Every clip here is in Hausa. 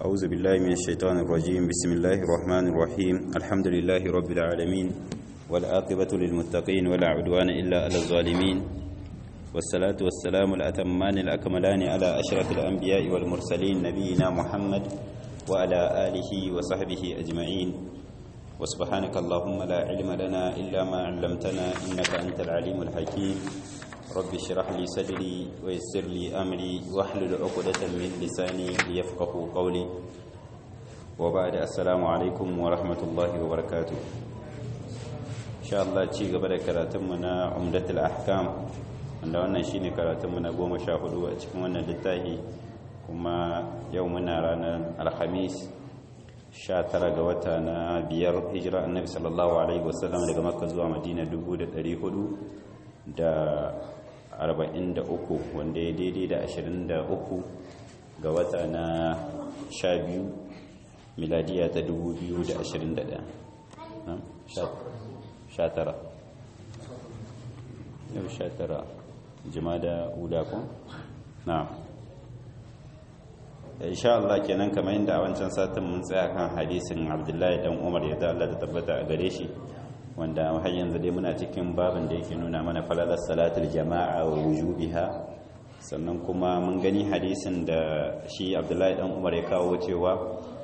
أعوذ بالله من الشيطان الرجيم بسم الله الرحمن الرحيم الحمد لله رب العالمين والعاقبة للمتقين ولا عدوان إلا على الظالمين والصلاة والسلام الأتمان الأكملان على أشرف الأنبياء والمرسلين نبينا محمد وعلى آله وصحبه أجمعين وسبحانك اللهم لا علم لنا إلا ما علمتنا إنك أنت العليم الحكيم رب اشرح لي صدري ويسر لي أمري واحلل عقدة من لساني ليفقه قولي وبعد السلام عليكم ورحمة الله وبركاته إن شاء الله ci gaba da karatunmu na umdatul ahkam wanda wannan shine karatunmu na goma sha hudu a cikin wannan littafi kuma yau muna ranar alhamis 19 ga wata na biyar hijira annabi sallallahu alaihi wasallam daga makka zuwa madina 443 wanda ya daidai da 23 ga wata na 12 miladiya ta 2021 19 yau 19 jimada ula ko na'am insha Allah kenan kamar yadda a wancan satin mun tsaya kan hadisin Abdullahi dan Umar ya Allah da tabbata a gare shi wanda har yanzu dai muna cikin babin da yake nuna mana falalar salatul jama'a wa wujubiha sannan kuma mun gani hadisin da shi Abdullahi dan Umar ya kawo cewa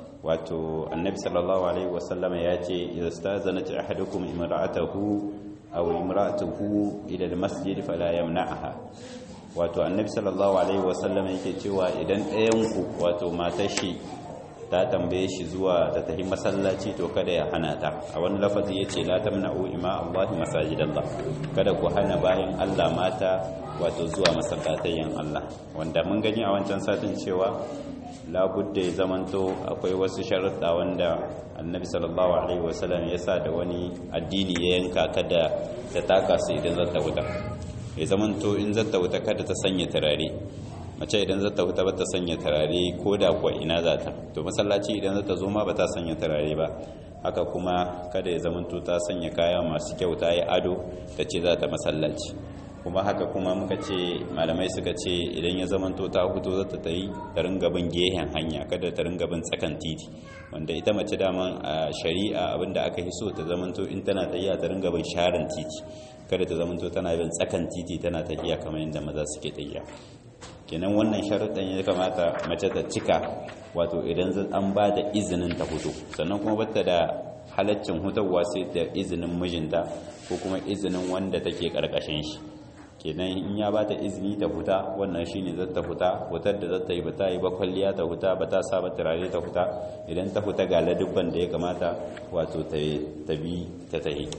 wato annabi sallallahu alaihi wasallam ya ce idza stazanat ahadukum imra'atahu aw imra'atuhu ila al-masjid fala yamna'aha wato annabi sallallahu alaihi wasallam yake cewa idan ɗayanku wato matar shi ta tambaye shi zuwa ta tafi masallaci to kada ya hana ta a wani lafazi yace la tamna'u ima Allah masajidallah kada ku hana bayan Allah mata wato zuwa masallatayen Allah wanda mun gani a wancan satin cewa labudda ya zamanto akwai wasu sharuɗa wanda annabi sallallahu alaihi wasallam ya sa da wani addini ya yanka kada ta taka su idan zata wuta ya zamanto in zata wuta kada ta sanya turare mace idan zata wuta ba ta sanya turare ko da kuwa ina za ta to masallaci idan zata zo ma ba ta sanya turare ba haka kuma kada ya zamanto ta sanya kaya masu kyau ta yi ado ta ce za ta masallaci kuma haka kuma muka ce malamai suka ce idan ya zamanto ta hutu zata ta yi ta ringa bin gehen hanya kada ta ringa bin tsakan titi wanda ita mace daman a shari'a abinda aka yi so ta zamanto in tana tafiya ta ringa bin sharan titi kada ta zamanto tana bin tsakan titi tana tafiya kamar yadda maza suke tafiya kenan wannan sharuɗan ya kamata mace ta cika wato idan an ba da izinin ta hutu sannan kuma bata da halaccin hutarwa sai da izinin mijinta ko kuma izinin wanda take karkashin shi kenan in ya ba ta izini ta huta wannan shine zata ta huta hutar da zata yi ba ta yi ba kwalliya ta huta ba ta saba turare ta huta idan ta huta ga ladubban da ya kamata wato ta bi ta tahi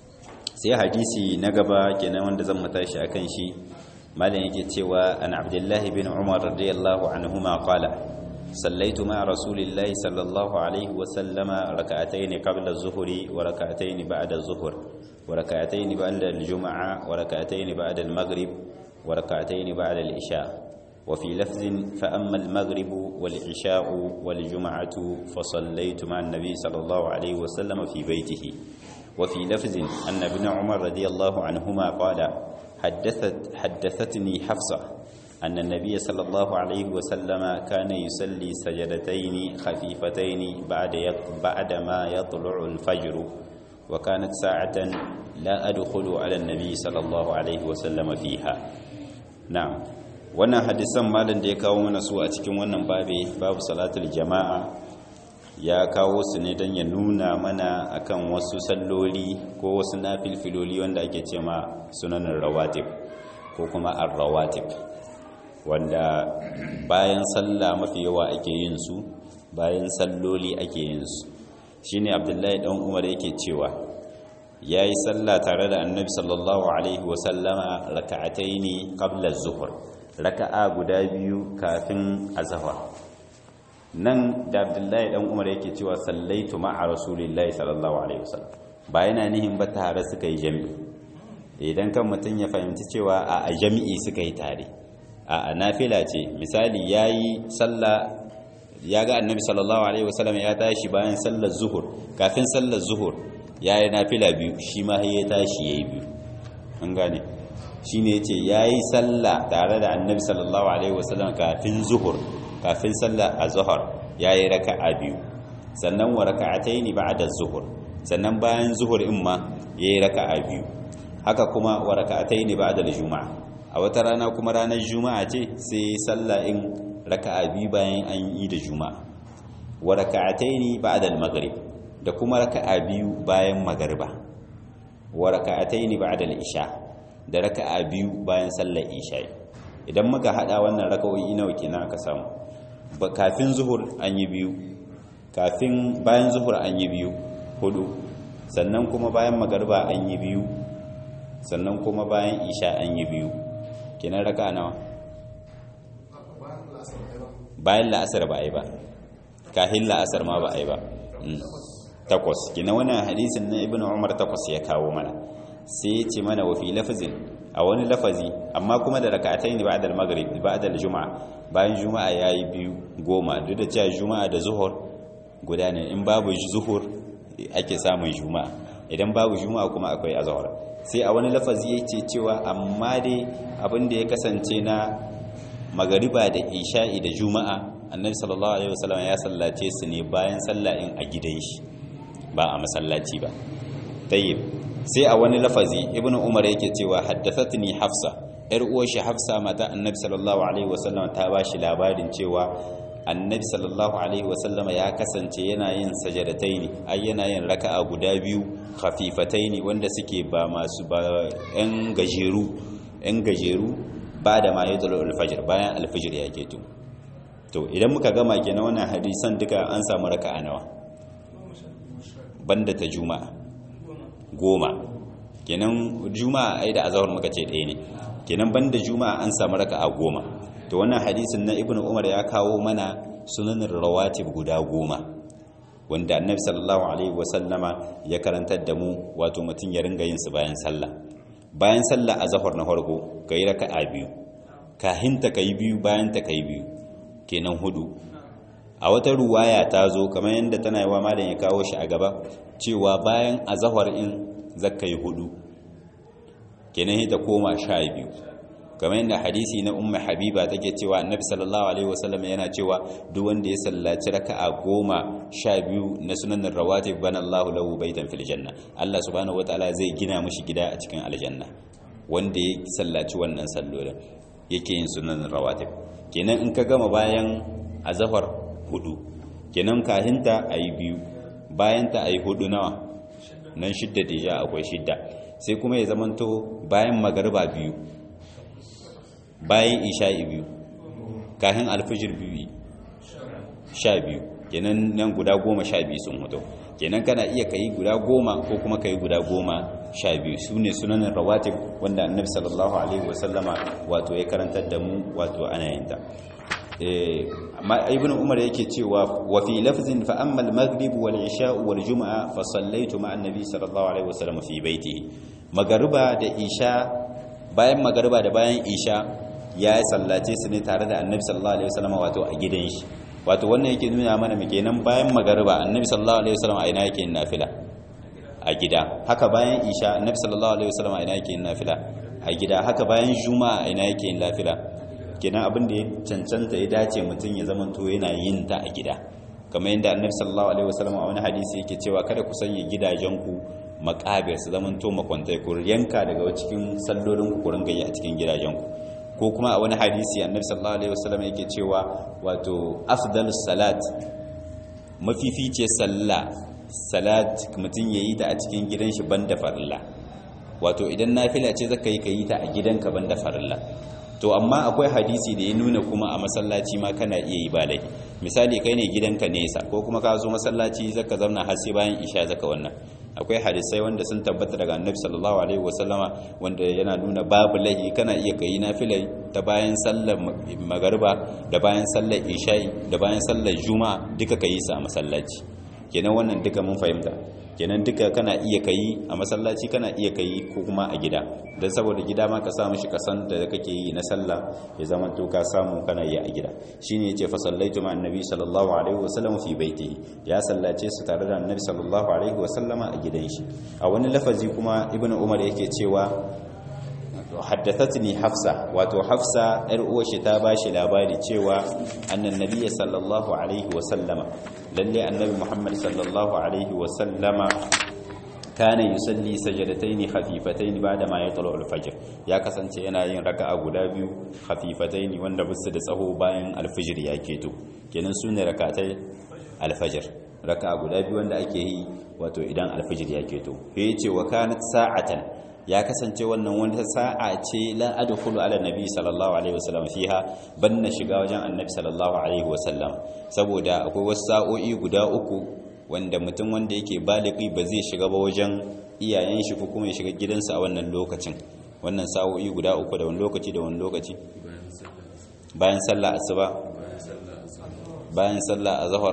sai hadisi na gaba kenan wanda zan matashi akan shi malam yake cewa an abdullahi bin umar radiyallahu anhuma qala sallaitu ma rasulillahi sallallahu alaihi wa sallama rak'atayn qabla az-zuhri wa rak'atayn ba'da az-zuhr wa rak'atayn ba'da al-jum'a wa rak'atayn ba'da al-maghrib wa rak'atayn ba'da al-isha وفي لفظ فأما المغرب والعشاء والجمعة فصليت مع النبي صلى الله عليه وسلم في بيته وفي لفظ أن ابن عمر رضي الله عنهما قال حدثت حدثتني حفصة أن النبي صلى الله عليه وسلم كان يصلي سجدتين خفيفتين بعد بعد ما يطلع الفجر وكانت ساعة لا أدخل على النبي صلى الله عليه وسلم فيها نعم wannan hadisan malam da ya kawo mana su a cikin wannan babe babu salatul jama'a ya kawo su ne don ya nuna mana akan wasu salloli ko wasu nafilfiloli wanda ake ce ma sunanin rawatib ko kuma ar-rawatib wanda bayan sallah mafi yawa ake yin su bayan salloli ake yin su shine abdullahi dan umar yake cewa yayi sallah tare da annabi sallallahu alaihi wa sallama raka'ataini qabla az-zuhr raka'a guda biyu kafin azhar nan da abdullahi dan umar yake cewa sallaitu ma'a rasulillahi sallallahu alaihi wasallam ba yana nihin ba tare suka yi jami'i idan kan mutum ya fahimci cewa a jami'i suka yi tare a nafila ce misali yayi sallah ya ga annabi sallallahu alaihi wasallam ya tashi bayan sallar zuhur kafin sallar zuhur yayi nafila biyu shi ma ya tashi yayi biyu an gane shine yace yayi sallah tare da annabi sallallahu alaihi wasallam kafin zuhur kafin sallah azhar yayi raka'a biyu sannan wa raka'ataini ba'da zuhur sannan bayan zuhur in ma yayi raka'a biyu haka kuma wa raka'ataini ba'da juma'a a wata rana kuma ranar juma'a ce sai sallah in raka'a biyu bayan an yi da juma'a wa raka'ataini ba'da al-maghrib da kuma raka'a biyu bayan magariba wa raka'ataini ba'da al-isha da raka'a biyu bayan sallar isha idan muka hada wannan raka'o'i nawa kenan aka samu ba kafin zuhur an yi biyu kafin bayan zuhur an yi biyu hudu sannan kuma bayan magariba an yi biyu sannan kuma bayan isha an yi biyu kenan raka'a nawa bayan la'asar ba a yi ba kahin la'asar ma ba a yi ba takwas kina wannan hadisin na ibnu umar takwas ya kawo mana sai ya ce mana wa fi lafazin a wani lafazi amma kuma da raka'atai ne ba'da al-maghrib ba'da al-juma'a bayan juma'a yayi biyu goma duk da cewa juma'a da zuhur guda ne in babu zuhur ake samun juma'a idan babu juma'a kuma akwai azhar sai a wani lafazi yake cewa amma dai abin da ya kasance na magariba da isha'i da juma'a annabi sallallahu alaihi wasallam ya sallace su ne bayan salla'in a gidan shi ba a masallaci ba tayyib sai a wani lafazi ibnu umar yake cewa haddathatni hafsa yar uwar shi hafsa mata annabi sallallahu alaihi wasallam ta ba shi labarin cewa annabi sallallahu alaihi wasallam ya kasance yana yin sajadataini ai yana yin raka'a guda biyu khafifataini wanda suke ba masu ba yan gajeru yan gajeru ba da ma yadda alfajir bayan alfajir ya keto to idan muka gama kenan wannan hadisan duka an samu raka'a nawa banda ta juma'a goma kenan juma'a ai da azhar muka ce ɗaya ne kenan banda juma'a an samu raka'a goma to wannan hadisin na ibnu umar ya kawo mana sunanin rawatib guda goma wanda annabi sallallahu alaihi wasallama ya karantar da mu wato mutum ya ringa yin su bayan sallah bayan sallah azhar na farko kai raka'a biyu kahin ta kai biyu bayan ta kai biyu kenan hudu a wata ruwaya ta zo kamar yadda tana yawa malam ya kawo shi a gaba cewa bayan azhar in zakkai hudu kenan ta koma sha biyu kamar yadda hadisi na umma habiba take cewa annabi sallallahu alaihi wasallam yana cewa duk wanda ya sallaci raka'a goma sha biyu na sunanin rawatib bana Allahu lahu baitan fil janna Allah subhanahu wataala zai gina mishi gida a cikin aljanna wanda ya sallaci wannan sallolin yake yin sunanin rawatib kenan in ka gama bayan azhar hudu kenan kahinta ayi biyu bayan ta ayi hudu nawa nan shidda deja akwai shidda sai kuma ya zamanto bayan magariba biyu bayan isha'i biyu kahin alfijir biyu sha biyu kenan nan guda goma sha biyu sun hoto kenan kana iya kayi guda goma ko kuma kayi guda goma sha biyu su ne sunanin rawatib wanda annabi sallallahu alaihi wasallama wato ya karantar da mu wato ana yin ta ibn umar yake cewa wa fi lafzin fa amma al-maghrib wal isha wal jumu'a fa sallaitu ma annabi sallallahu alaihi wasallam fi baitihi magariba da isha bayan magariba da bayan isha ya sallace su ne tare da annabi sallallahu alaihi wasallam wato a gidan shi wato wannan yake nuna mana mu kenan bayan magariba annabi sallallahu alaihi wasallam a ina yake yin nafila a gida haka bayan isha annabi sallallahu alaihi wasallam a ina yake yin nafila a gida haka bayan juma'a a ina yake yin nafila kenan abin da ya cancanta ya dace mutum ya zamanto yana yin ta a gida kamar yadda annabi sallallahu alaihi wasallam a wani hadisi yake cewa kada ku sanya gidajenku makabir su zamanto makwantai ku yanka daga cikin sallolin ku ku ringa yi a cikin gidajenku ko kuma a wani hadisi annabi sallallahu alaihi wasallam yake cewa wato afdalus salat mafifice sallah salat mutum yayi ta a cikin gidan shi banda farilla wato idan nafila ce zaka yi ka yi ta a gidanka banda farilla to amma akwai hadisi da ya nuna kuma a masallaci ma kana iya yi ba laifi misali kai ne gidanka nesa ko kuma ka zo masallaci zaka zauna har sai bayan isha zaka wannan akwai hadisai wanda sun tabbata daga annabi sallallahu alaihi wasallama wanda yana nuna babu laifi kana iya kai nafila ta bayan sallar magariba da bayan sallar isha'i da bayan sallar juma'a duka kai su a masallaci kenan wannan duka mun fahimta kenan duka kana iya kai a masallaci kana iya kai ko kuma a gida don saboda gida ma ka samu shi kasan da kake yi na sallah ya zama to ka samu kana yi a gida shine yace fa sallaitu ma annabi sallallahu alaihi wasallam fi baitihi ya sallace su tare da annabi sallallahu alaihi wasallama a gidan shi a wani lafazi kuma ibnu umar yake cewa haddathatni hafsa wato hafsa yar uwashi ta bashi labari cewa annan nabiyyi sallallahu alaihi wa sallama lalle annabi muhammad sallallahu alaihi wa sallama kana yusalli sajadataini khafifataini ba'da ma yatlu al-fajr ya kasance yana yin raka'a guda biyu khafifataini wanda bisu da tsaho bayan al-fajr ya keto kenan sune rak'atai al-fajr raka'a guda biyu wanda ake yi wato idan al-fajr ya keto yace wa kanat sa'atan ya kasance wannan wata sa'a ce la adkhulu ala nabi sallallahu alaihi wasallam fiha banna shiga wajen annabi sallallahu alaihi wasallam saboda akwai wasu sa'o'i guda uku wanda mutum wanda yake baligi ba zai shiga ba wajen iyayen shi ko kuma ya shiga gidansa a wannan lokacin wannan sa'o'i guda uku da wani lokaci da wani lokaci bayan sallah asuba bayan sallah azhar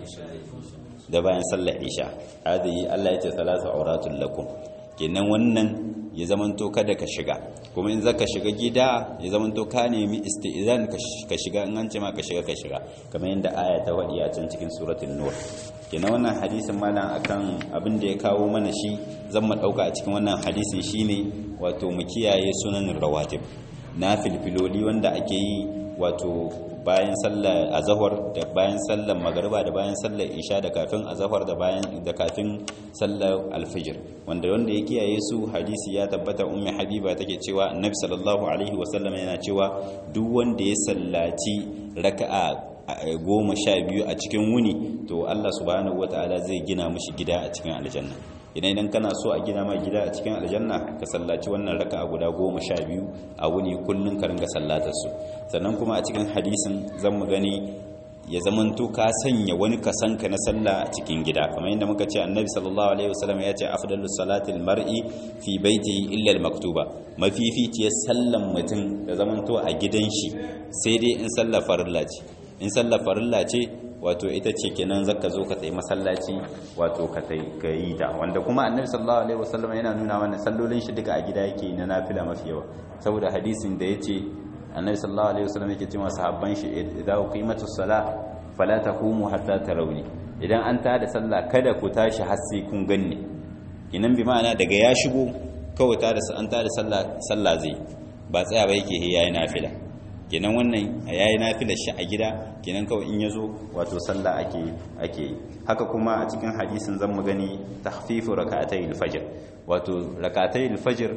da bayan sallah isha hadi Allah ya ce salatu auratul lakum kenan wannan ya zamanto kada ka shiga kuma in zaka shiga gida ya zamanto ka nemi istizan ka shiga in an ce ma ka shiga ka shiga kamar yadda aya ta wadi a can cikin suratul nur kenan wannan hadisin malam akan abin da ya kawo mana shi zan mu dauka a cikin wannan hadisin shine wato mu kiyaye sunanin rawatib na filfiloli wanda ake yi wato bayan sallar azahar da bayan sallar magariba da bayan sallar isha da kafin azahar da bayan da kafin sallar alfijir wanda wanda ya kiyaye su hadisi ya tabbata ummi habiba take cewa annabi sallallahu alaihi wasallam yana cewa duk wanda ya sallaci raka'a goma sha biyu a cikin wuni to Allah subhanahu wataala zai gina mishi gida a cikin aljanna idan idan kana so a gina mai gida a cikin aljanna ka sallaci wannan raka'a guda goma sha biyu a wuni kullum ka ringa sallatar su sannan kuma a cikin hadisin zan mu gani ya zamanto ka sanya wani kasanka na sallah a cikin gida kamar yadda muka ce annabi sallallahu alaihi wasallam ya ce afdalus salatil mar'i fi baitihi illa al-maktuba mafificiyar sallan mutum da zamanto a gidan shi sai dai in sallar farilla ce in sallar farilla ce wato ita ce kenan zaka zo ka tsaye masallaci wato ka yi ta wanda kuma annabi sallallahu alaihi wasallam yana nuna mana sallolin shi duka a gida yake na nafila mafi yawa saboda hadisin da yace annabi sallallahu alaihi wasallam yake cewa sahabban shi idza qimatu salah fala taqumu hatta tarawni idan an tada sallah kada ku tashi har sai kun ganni kinan bi ma'ana daga ya shigo kawai tada an tada sallah sallah zai ba tsaya ba yake yayi nafila kenan wannan yayi nafilar shi a gida kenan kawai in yazo wato sallah ake ake haka kuma a cikin hadisin zan mu gani tahfifu rak'atay al-fajr wato rak'atay al-fajr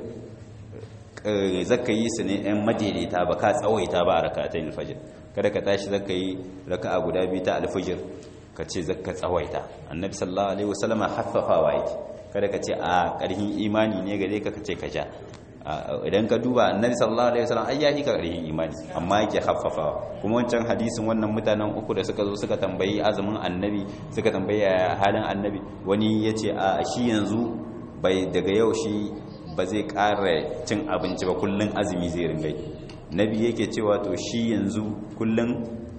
zaka yi su ne ɗan madaidaita ba ka tsawaita ba a rak'atay al-fajr kada ka tashi zaka yi raka'a guda biyu ta al-fajr ka ce zaka tsawaita annabi sallallahu alaihi wasallam haffafawa yake kada ka ce a ƙarfin imani ne gare ka ka ce ka ja idan ka duba annabi sallallahu alaihi wasallam ai yahi karhin imani amma yake haffafawa kuma wancan hadisin wannan mutanen uku da suka zo suka tambayi azumin annabi suka tambayi halin annabi wani yace a shi yanzu bai daga yau shi ba zai ƙara cin abinci ba kullun azumi zai ringa nabi yake cewa to shi yanzu kullun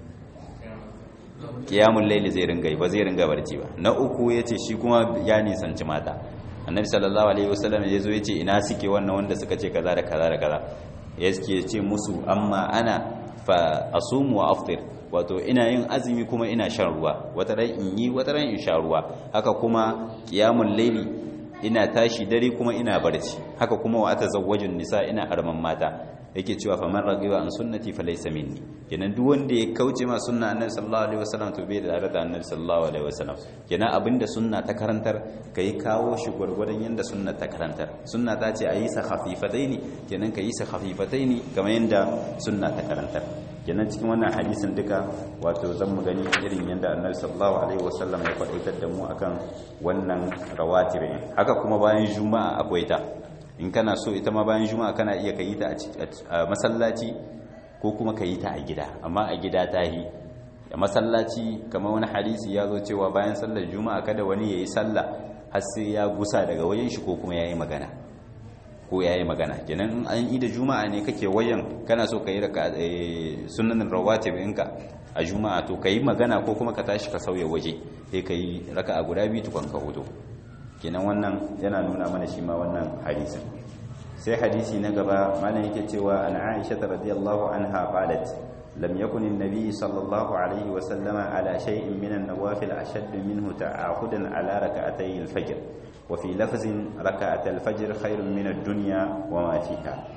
qiyamul layli zai ringa ba zai ringa barci ba na uku yace shi kuma ya nisanci mata annabi sallallahu alaihi wasallam ya zo ya ce ina suke wannan wanda suka ce kaza da kaza da kaza ya ce musu amma ana fa asumu wa aftir wato ina yin azumi kuma ina shan ruwa wata ran in yi wata ran in sha ruwa haka kuma qiyamul layli ina tashi dare kuma ina barci haka kuma wa atazawwajun nisa ina arman mata yake cewa fa man ragiba an sunnati fa laysa minni kenan duk wanda ya kauce ma sunna annabi sallallahu alaihi wasallam to bai da da annabi sallallahu alaihi wasallam kenan abinda sunna ta karantar kai kawo shi gurgurdan yanda sunna ta karantar sunna ta ce ayi sa khafifataini kenan kai sa khafifataini kamar yanda sunna ta karantar kenan cikin wannan hadisin duka wato zan mu gani irin yanda annabi sallallahu alaihi wasallam ya faɗaitar da mu akan wannan rawatibin haka kuma bayan juma'a akwai ta in kana so ita ma bayan juma'a kana iya ka yi ta a masallaci ko kuma ka yi ta a gida amma a gida ta yi a masallaci kamar wani hadisi ya zo cewa bayan sallar juma'a kada wani ya yi sallah har sai ya gusa daga wajen shi ko kuma ya yi magana ko ya yi magana kenan an yi da juma'a ne kake wayan kana so ka yi raka sunanin rawatib ɗinka a juma'a to ka yi magana ko kuma ka tashi ka sauya waje sai ka yi raka a guda biyu tukwan ka hudu kenan wannan yana nuna mana shi ma wannan hadisin sai hadisi na gaba mana yake cewa an Aisha radiyallahu anha qalat lam yakun an-nabi sallallahu alaihi wa sallama ala shay'in min an-nawafil ashadd minhu ta'ahudan ala rak'atay al-fajr wa fi lafzin rak'at al-fajr khairun min ad-dunya wa ma fiha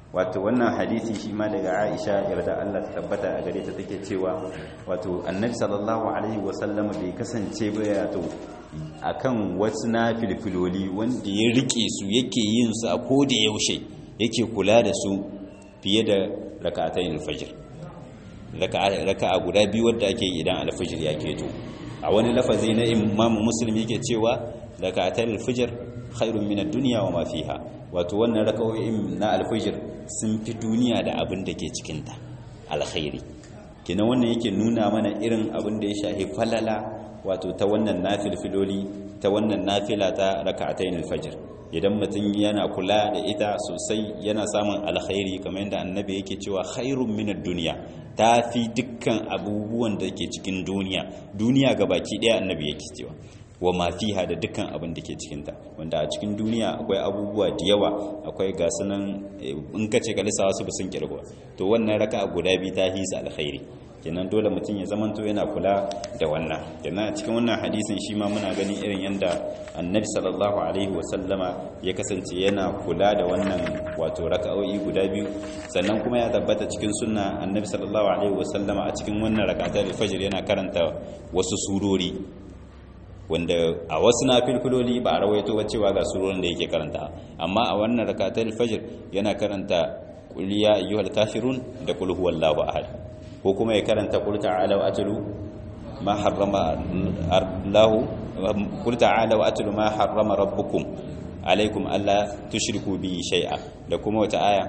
wato wannan hadisi shi ma daga Aisha yarda Allah ta tabbata a gare ta take cewa wato Annabi sallallahu alaihi wasallam bai kasance ba ya to akan wasu na filfiloli wanda ya rike su yake yin su a koda yaushe yake kula da su fiye da raka'atayn al-fajr raka'a guda biyu wadda ake idan al-fajr ya keto a wani lafazi na Imam Muslim yake cewa raka'atayn al-fajr khairun min ad-dunya wa ma fiha wato wannan raka'o'in na al-fajr sun fi duniya da abin da ke cikin ta alkhairi kina wannan yake nuna mana irin abin da ya shahi falala wato ta wannan nafilfiloli ta wannan nafila ta raka'atayn al-fajr idan mutum yana kula da ita sosai yana samun alkhairi kamar yadda annabi yake cewa khairun min ad-dunya tafi dukkan abubuwan da ke cikin duniya duniya baki daya annabi yake cewa wa ma fiha da dukkan abin da ke cikin ta wanda a cikin duniya akwai abubuwa da yawa akwai gasunan in kace ka lissawa su sun kirgo to wannan raka'a guda biyu ta hisa alkhairi kenan dole mutum ya zamanto yana kula da wannan kenan a cikin wannan hadisin shi ma muna gani irin yadda annabi sallallahu alaihi wasallama ya kasance yana kula da wannan wato raka'o'i guda biyu sannan kuma ya tabbata cikin sunna annabi sallallahu alaihi wasallama a cikin wannan raka'atul fajr yana karanta wasu surori wanda a wasu nafilfiloli ba a rawaito ba cewa ga surorin da yake karanta amma a wannan raka'atul fajr yana karanta qul ya ayyuhal kafirun da qul huwallahu ahad ko kuma ya karanta qul ta'ala wa atlu ma harrama Allah qul ta'ala wa atlu ma harrama rabbukum alaikum alla tushriku bi shay'a da kuma wata aya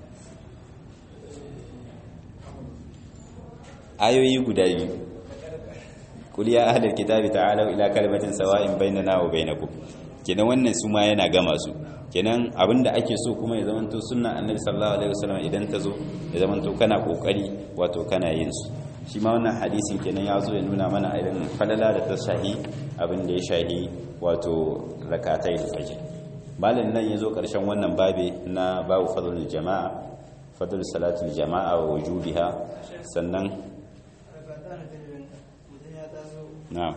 ayoyi guda biyu qul ya ahlal kitabi ta'alu ila kalimatin sawa'in bainana wa bainakum kenan wannan su ma yana gama su kenan abinda ake so kuma ya zamanto sunna annabi sallallahu alaihi wasallam idan ta zo ya zamanto kana kokari wato kana yin su shi ma wannan hadisin kenan ya zo ya nuna mana irin falala da ta shahi abin da ya shahi wato rakatai da fajr malin nan ya zo karshen wannan babe na babu fadlul jama'a fadlul salatul jama'a wa wujubiha sannan na'am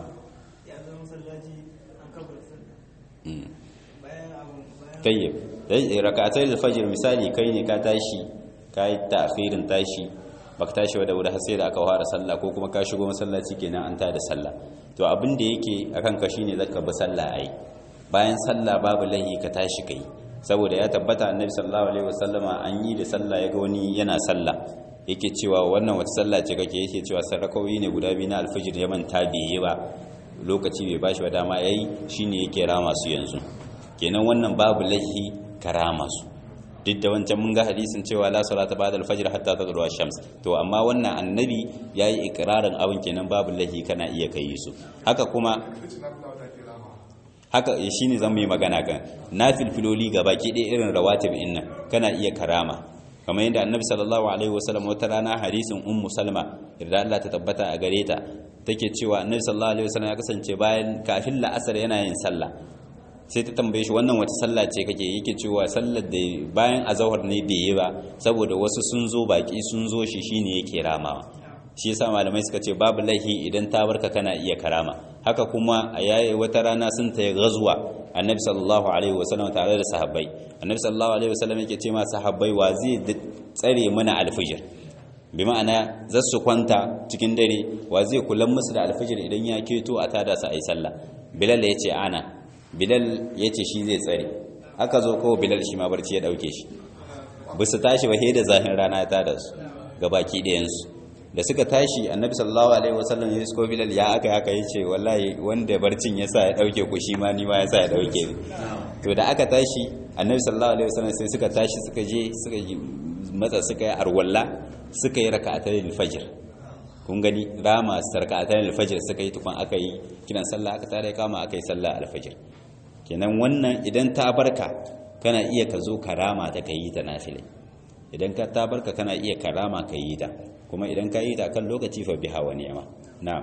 tayyib dai rak'atai al-fajr misali kai ne ka tashi kai ta'khirin tashi baka tashi da wuri har sai da aka fara sallah ko kuma ka shigo masallaci kenan an tada sallah to abin da yake akan ka shine zaka bi sallah ai bayan sallah babu lahi ka tashi kai saboda ya tabbata annabi sallallahu alaihi wasallama an yi da sallah yaga wani yana sallah yake cewa wannan wata sallah ce kake yake cewa sarrakawi ne guda biyu na alfajir ya manta bai yi ba lokaci bai bashi ba dama yayi shine yake rama su yanzu kenan wannan babu lahi karama su duk da wancan mun ga hadisin cewa la salata ba'da al-fajr hatta tadlu ash-shams to amma wannan annabi yayi ikrarin abin kenan babu lahi kana iya kai su haka kuma haka shine zan yi magana kan nafilfiloli gabaki ɗaya irin rawatib inna kana iya karama kamar yadda annabi sallallahu alaihi wasallam wata rana hadisin ummu salma idan Allah ta tabbata a gare ta take cewa annabi sallallahu alaihi wasallam ya kasance bayan kafin la'asar yana yin sallah sai ta tambaye shi wannan wata sallah ce kake yake cewa sallar da bayan azahar ne bai yi ba saboda wasu sun zo baki sun zo shi shine yake ramawa shi yasa malamai suka ce babu laihi idan ta barka kana iya karama haka kuma a yayi wata rana sun ta gazuwa annabi sallallahu alaihi wasallam tare da sahabbai annabi sallallahu alaihi wasallam yake ce ma sahabbai wa zai tsare mana alfijir bi ma'ana za su kwanta cikin dare wa zai kula musu da alfijir idan ya keto a tada su ayi sallah bilal ya ce ana bilal ya ce shi zai tsare aka zo ko bilal shi ma barci ya dauke shi ba su tashi ba da zahin rana ya tada su ga baki ɗayansu da suka tashi annabi sallallahu alaihi wasallam ya isko bilal ya aka aka yi ce wallahi wanda barcin ya sa ya dauke ku shi ma ni ma ya sa ya dauke ni to da aka tashi annabi sallallahu alaihi wasallam sai suka tashi suka je suka yi matsa suka yi arwalla suka yi raka'atul fajr kun gani rama raka'atul fajr suka yi tukun aka yi kiran sallah aka tare kama aka yi sallah al-fajr kenan wannan idan ta barka kana iya ka zo karama ta kai ta nafile idan ka ta barka kana iya karama ka yi ta kuma idan ka yi ta kan lokaci fa biha wa ni'ma na'am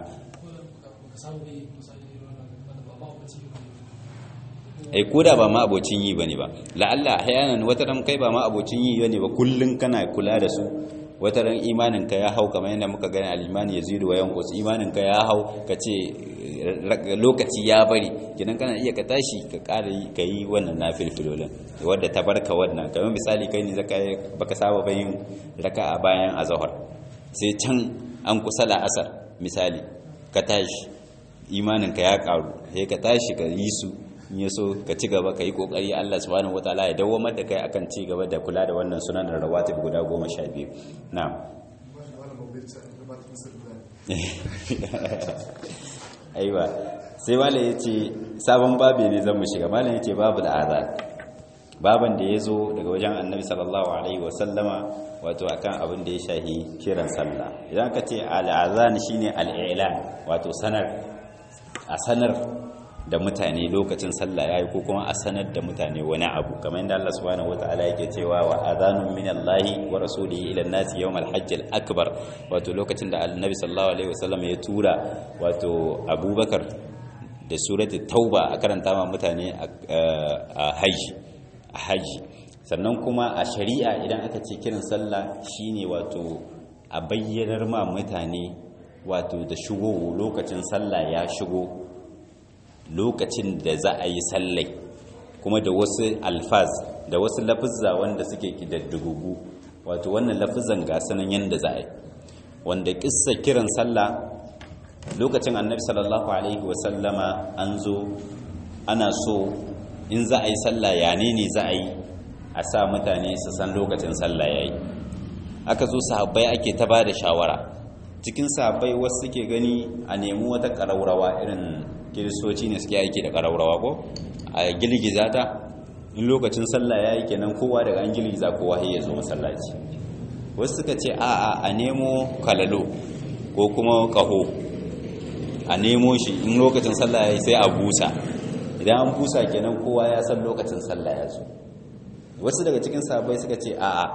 ai koda ba ma abocin yi bane ba la'alla ahyanan wata ran kai ba ma abocin yi bane ba kullun kana kula da su wata ran imanin ka ya hau kamar yadda muka gani al-imani yazidu wa yanqus imanin ka ya hau kace lokaci ya bari kinan kana iya ka tashi ka ƙara ka yi wannan nafilfilolin wadda ta barka wannan kamar misali kai ne zaka baka saba bayin raka'a bayan azhar sai can an kusa la'asar misali ka tashi imaninka ya karu sai ka tashi ka yi su in ya so ka ci gaba ka yi kokari Allah subhanahu wataala ya dawwamar da kai akan ci gaba da kula da wannan sunan rawatib guda goma sha biyu na'am aiwa sai malam ya ce sabon babi ne zan mu shiga malam ya ce babu al'adhan baban da ya zo daga wajen annabi sallallahu alaihi wasallama wato akan abin da ya shahi kiran sallah idan ka ce al'azan shine al'ilan wato sanar a sanar da mutane lokacin sallah yayi ko kuma a sanar da mutane wani abu kamar yadda Allah subhanahu wataala yake cewa wa adhanun minallahi wa rasulihi ila an-nasi yawm al-hajj al-akbar wato lokacin da annabi sallallahu alaihi wasallam ya tura wato Abubakar da suratul tauba a karanta ma mutane a haji a haji sannan kuma a shari'a idan aka ce kiran sallah shine wato a bayyanar ma mutane wato da shigo lokacin sallah ya shigo lokacin da za a yi sallai kuma da wasu alfaz da wasu lafizza wanda suke kidaddugugu wato wannan lafizan ga sanan yanda za a yi wanda kissa kiran sallah lokacin annabi sallallahu alaihi wasallama an zo ana so in za a yi sallah ya ne ne za a yi a sa mutane su san lokacin sallah ya yi aka zo sahabbai ake ta ba da shawara cikin sahabbai wasu suke gani a nemi wata ƙaraurawa irin kiristoci ne suke aiki da ƙaraurawa ko a girgiza ta in lokacin sallah ya yi kenan kowa daga an girgiza kowa ya zo masallaci wasu suka ce a a nemo kalalo ko kuma ƙaho a nemo shi in lokacin sallah ya yi sai a busa idan an busa kenan kowa ya san lokacin sallah ya zo wasu daga cikin sabai suka ce a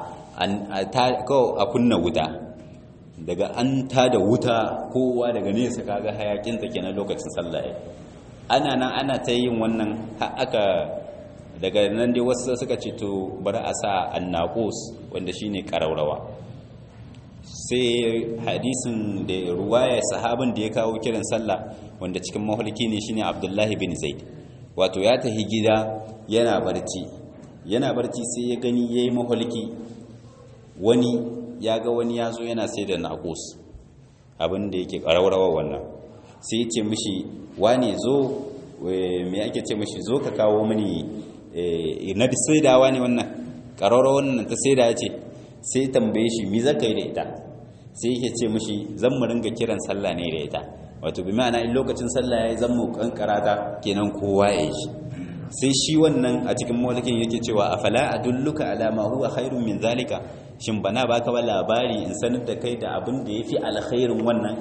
a kunna wuta daga an ta da wuta kowa daga nesa kaga hayakinta kenan lokacin sallah ya ana nan ana ta yin wannan aka daga nan dai wasu suka ce to bari a sa annaqus wanda shine karaurawa sai hadisin da ruwaya sahabin da ya kawo kiran sallah wanda cikin mahulki ne shine Abdullahi bin Zaid wato ya tahi gida yana barci yana barci sai ya gani yayi mahulki wani ya ga wani ya zo yana sai da naƙus abin da yake ƙararrawa wannan sai ya ce mishi wane zo me ake ce mishi zo ka kawo mini na saidawa ne wannan ƙararrawa wannan ta saida ce sai tambaye shi mi zaka yi da ita sai yake ce mishi zan mu ringa kiran sallah ne da ita wato bi ma'ana in lokacin sallah yayi zan mu kankara ta kenan kowa ya yi shi sai shi wannan a cikin mawalakin yake cewa afala adulluka ala ma huwa khairun min zalika shin bana baka ba labari in sanar da kai da abin da yafi alkhairin wannan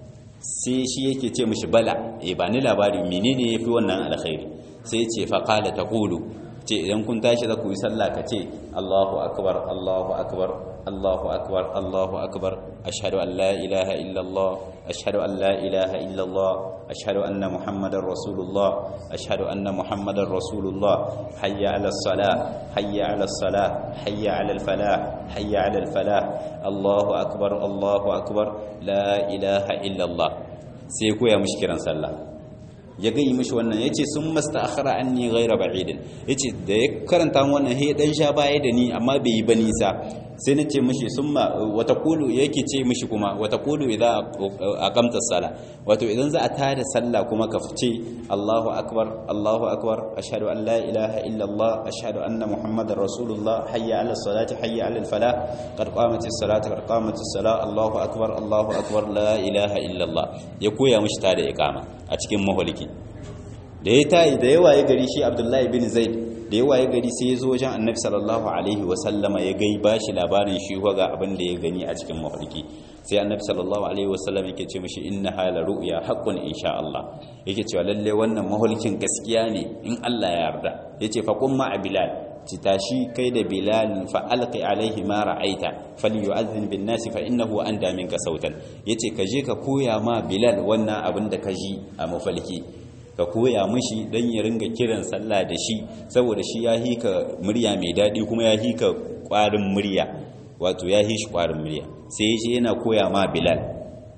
sai shi yake ce mishi bala eh ba ni labari menene yafi wannan alkhairi sai ya ce fa qala taqulu ce idan kun tashi za ku yi sallah ka ce Allahu akbar Allahu akbar Allahu akbar Allahu akbar ashhadu an la ilaha illa Allah ashhadu an la ilaha illa Allah ashhadu anna muhammadar rasulullah ashhadu anna muhammadar rasulullah hayya ala salah hayya ala salah hayya ala falah hayya ala falah Allahu akbar Allahu akbar la ilaha illa Allah sai koya mishi kiran sallah ya gai mishi wannan ya ce sun masta akhara an ni gaira ba'idin ya ce da ya karanta wannan ya dan sha baya da ni amma bai yi ba nisa sai na ce mishi sun ma wata kulu yake ce mishi kuma wata kulu idan a kamta sala wato idan za a tada sallah kuma ka fice Allahu akbar Allahu akbar ashhadu an la ilaha illa Allah ashhadu anna muhammadar rasulullah hayya ala salati hayya ala falah qad qamatis salatu qad qamatis salah Allahu akbar Allahu akbar la ilaha illa Allah ya koya mishi tada iqama a cikin maholiki da ya tayi da yawa ya gari shi abdullahi bin zaid da yawa ya gari sai ya zo wajen annabi sallallahu alaihi wasallama ya gai ba shi labarin shi ga abin da ya gani a cikin maholiki sai annabi sallallahu alaihi wasallam yake ce mishi inna hala ru'ya haqqun insha Allah yake cewa lalle wannan maholikin gaskiya ne in Allah ya yarda yace fa qum ma bilal ci tashi kai da bilal fa alqi alaihi ma ra'aita falyu'adhdhin bin nasi fa innahu anda minka sautan yace ka je ka koya ma bilal wannan abin da ka ji a mafalki ka koya mishi dan ya ringa kiran sallah da shi saboda shi ya hika murya mai dadi kuma ya hika kwarin murya wato ya hishi kwarin murya sai ya ce yana koya ma bilal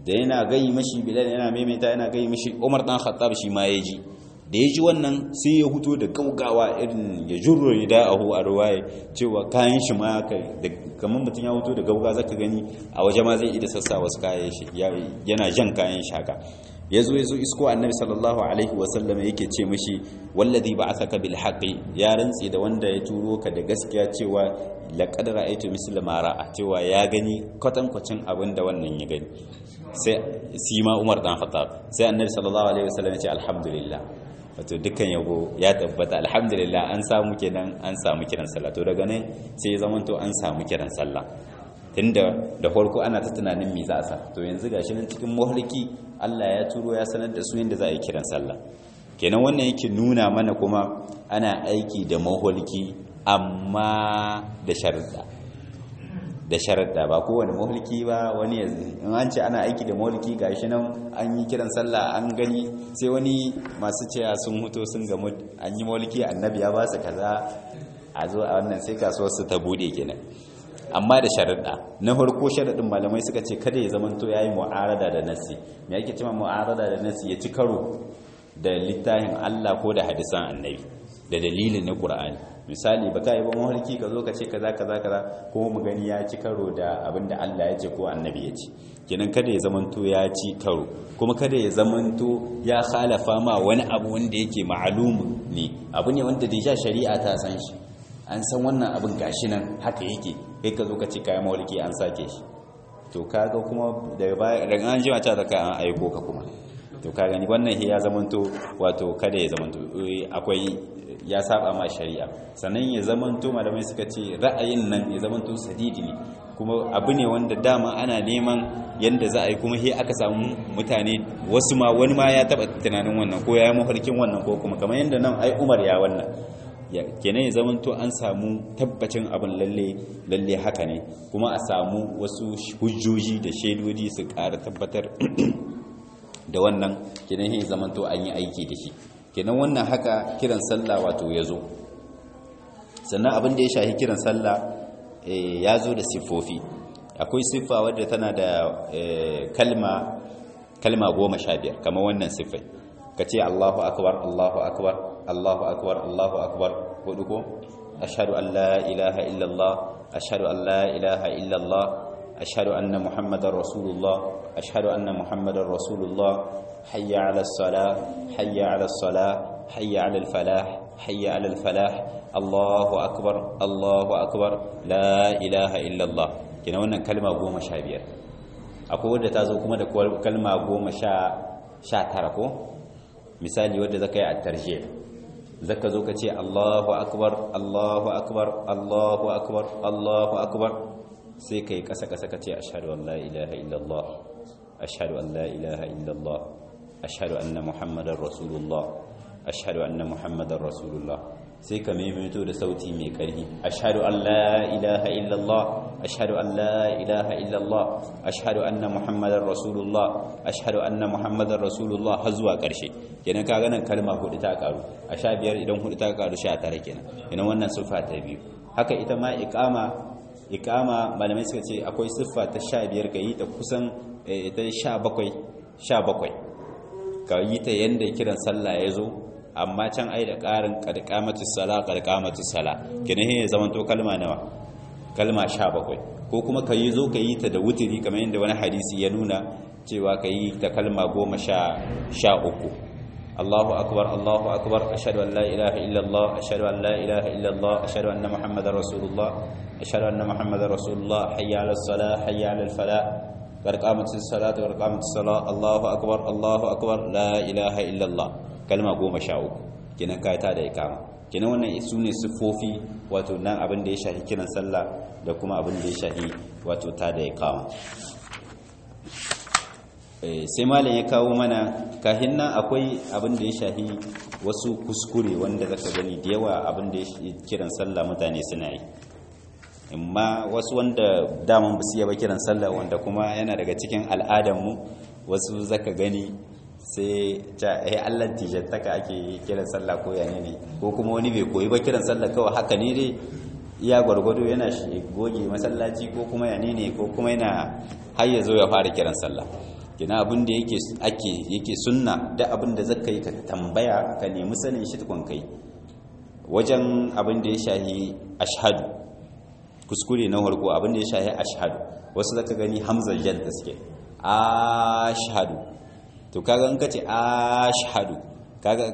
da yana gayi mashi bilal yana maimaita yana gayi mashi umar dan khattab shi ma ya ji da ya ji wannan sai ya huto da gaugawa irin ya jurro da ahu a ruwaye cewa kayan shi ma kamar mutum ya huto da gauga zaka gani a waje ma zai ida sassa wasu kayan shi yana jan kayan shi haka ya zo ya zo isko annabi sallallahu alaihi wasallam yake ce mashi wallazi ba'athaka bil haqqi ya rantsi da wanda ya turo ka da gaskiya cewa laqad ra'aytu misla ma ra'a cewa ya gani kwatankwacin abin da wannan ya gani sai sima Umar dan Khattab sai annabi sallallahu alaihi wasallam ya ce alhamdulillah wato dukkan yabo ya tabbata alhamdulillah an samu kenan an samu kiran sallah to daga nan sai ya zamanto an samu kiran sallah tunda da farko ana ta tunanin me za a sa to yanzu gashi nan cikin mahalki Allah ya turo ya sanar da su yanda za a yi kiran sallah kenan wannan yake nuna mana kuma ana aiki da mahalki amma da sharuɗa da sharuɗa ba kowane mahalki ba wani yanzu in an ce ana aiki da mahalki gashi nan an yi kiran sallah an gani sai wani masu cewa sun huto sun gamu an yi mahalki annabi ya ba su kaza a zo a wannan sai kasuwar su ta bude kenan amma da sharaɗa na farko sharaɗin malamai suka ce kada ya zamanto ya yi mu'arada da nasi me yake cewa mu'arada da nasi ya ci karo da littafin Allah ko da hadisan annabi da dalilin na Qur'ani misali baka yi ba mafarki ka zo ka ce kaza kaza kaza ko mu gani ya ci karo da abin da Allah ya ce ko annabi ya ce kenan kada ya zamanto ya ci karo kuma kada ya zamanto ya khalafa ma wani abu wanda yake ma'alum ne abu ne wanda da shari'a ta san shi an san wannan abin gashi nan haka yake kai ka zo ka ce kayan mawalki an sake shi to kaga kuma daga baya daga an jima ta zaka an aiko ka kuma to ka gani wannan ya zamanto wato kada ya zamanto akwai ya saba ma shari'a sannan ya zamanto malamai suka ce ra'ayin nan ya zamanto sadidi ne kuma abu ne wanda dama ana neman yanda za a yi kuma he aka samu mutane wasu ma wani ma ya taba tunanin wannan ko ya yi mafarkin wannan ko kuma kamar yanda nan ai umar ya wannan kenan ya zamanto an samu tabbacin abin lalle lalle haka ne kuma a samu wasu hujjoji da shaidodi su ƙara tabbatar da wannan kenan ya zamanto an yi aiki da shi kenan wannan haka kiran sallah wato ya zo sannan abin da ya shahi kiran sallah ya zo da siffofi akwai siffa wadda tana da kalma kalma goma sha biyar kamar wannan siffai ka ce allahu akbar allahu akbar Allahu akbar Allahu akbar hudu ko ashhadu an la ilaha illallah ashhadu an la ilaha illallah ashhadu anna muhammadar rasulullah ashhadu anna muhammadar rasulullah hayya ala salah hayya ala salah hayya ala falah hayya ala falah Allahu akbar Allahu akbar la ilaha illallah kina wannan kalma goma sha biyar akwai wadda ta zo kuma da kalma goma sha tara ko misali wadda zaka yi a tarjih zaka zo ka ce Allahu akbar Allahu akbar Allahu akbar Allahu akbar sai kai kasa kasa ka ce ashhadu an la ilaha illallah ashhadu an la ilaha illallah ashhadu anna muhammadar rasulullah ashhadu anna muhammadar rasulullah sai ka maimaito da sauti mai ƙarfi ashhadu an la ilaha illallah ashhadu an la ilaha illallah ashhadu anna muhammadar rasulullah ashhadu anna muhammadar rasulullah har zuwa ƙarshe kenan ka ganin kalma hudu ta karu a sha biyar idan hudu ta karu sha tara kenan kenan wannan siffa ta biyu haka ita ma iqama iqama malamai suka ce akwai siffa ta sha biyar ka yi ta kusan ta sha bakwai sha bakwai ka yi ta yanda kiran sallah ya zo amma can ai da ƙarin ƙarƙamatus sala ƙarƙamatus sala kenan ya zama to kalma nawa kalma 17 ko kuma ka yi zo ka yi ta da wutiri kamar yadda wani hadisi ya nuna cewa ka yi ta kalma 13 Allahu akbar Allahu akbar ashhadu an la ilaha illa Allah ashhadu an la ilaha illa Allah ashhadu anna muhammadar rasulullah ashhadu anna muhammadar rasulullah hayya 'alas salah hayya 'alal falah ƙarƙamatus salatu ƙarƙamatus salah Allahu akbar Allahu akbar la ilaha illa Allah kalma goma sha uku kenan kayata da ikama kenan wannan su ne siffofi wato nan abin da ya shahi kiran sallah da kuma abin da ya shahi wato ta da ikama sai malam ya kawo mana kahin nan akwai abin da ya shahi wasu kuskure wanda zaka gani da yawa abin da ya kiran sallah mutane suna yi amma wasu wanda daman ba su yaba kiran sallah wanda kuma yana daga cikin al'adarmu wasu zaka gani sai ta eh Allah tijantaka ake kiran sallah ko yane ne ko kuma wani bai koyi ba kiran sallah kawai haka ne dai iya gwargwado yana goge masallaci ko kuma yane ne ko kuma yana har ya zo ya fara kiran sallah kina abin da yake ake yake sunna da abin da zaka yi ka tambaya ka nemi sanin shi tukun kai wajen abin da ya shahi ashhadu kuskure na farko abin da ya shahi ashhadu wasu zaka gani hamzar jan da suke ashhadu to kaga in kace ashhadu kaga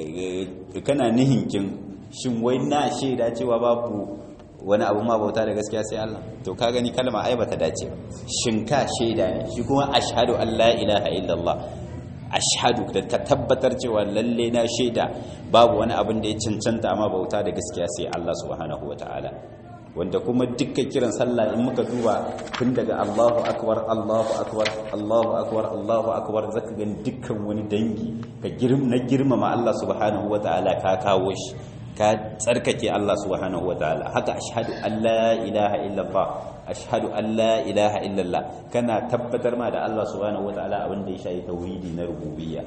kana nihinkin shin wai na shaida cewa babu wani abu ma bauta da gaskiya sai Allah to ka gani kalma ai bata dace shin ka shaida ne shi kuma ashhadu an la ilaha illallah ashhadu da ta tabbatar cewa lalle na shaida babu wani abin da ya cancanta amma bauta da gaskiya sai Allah subhanahu wataala wanda kuma dukkan kiran sallah in muka duba tun daga Allahu akbar Allahu akbar Allahu akbar Allahu akbar zaka gani dukkan wani dangi ka girma girmama Allah subhanahu wataala ka kawo shi ka tsarkake Allah subhanahu wataala haka ashhadu an la ilaha illallah ashhadu an la ilaha illallah kana tabbatar ma da Allah subhanahu wataala abin da ya shayi tauhidi na rububiyya